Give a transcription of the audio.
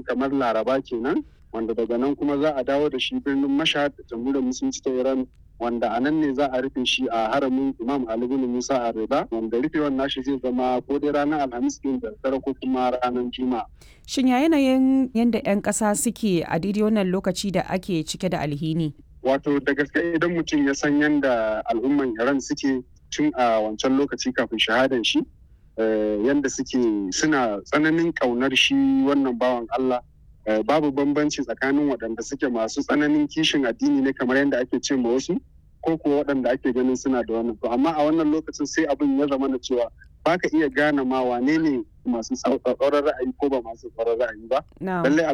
kamar laraba kenan wanda daga nan kuma za a dawo da shi birnin mashhad da jamhuriyar musulunci ta iran wanda a nan ne za a rufe shi a haramin imam ali bin musa a rida wanda rufewan nashi zai zama ko dai ranar alhamis din da dare ko kuma ranar juma'a Shin ya yanayin yadda 'yan ƙasa suke a daidai wannan lokaci da ake cike da alhini? wato da gaske idan mutum ya san yadda al'umman iran suke tun a wancan lokaci kafin shahadan shi yadda suke suna tsananin ƙaunar shi wannan bawan allah babu bambanci tsakanin waɗanda suke masu tsananin kishin addini ne kamar yadda ake ce ma wasu ko kuwa waɗanda ake ganin suna da wannan to amma a wannan lokacin sai abin ya zama na cewa ba ka iya gane ma wane ne masu tsauraran ra'ayi ko ba masu tsauraran ra'ayi ba lallai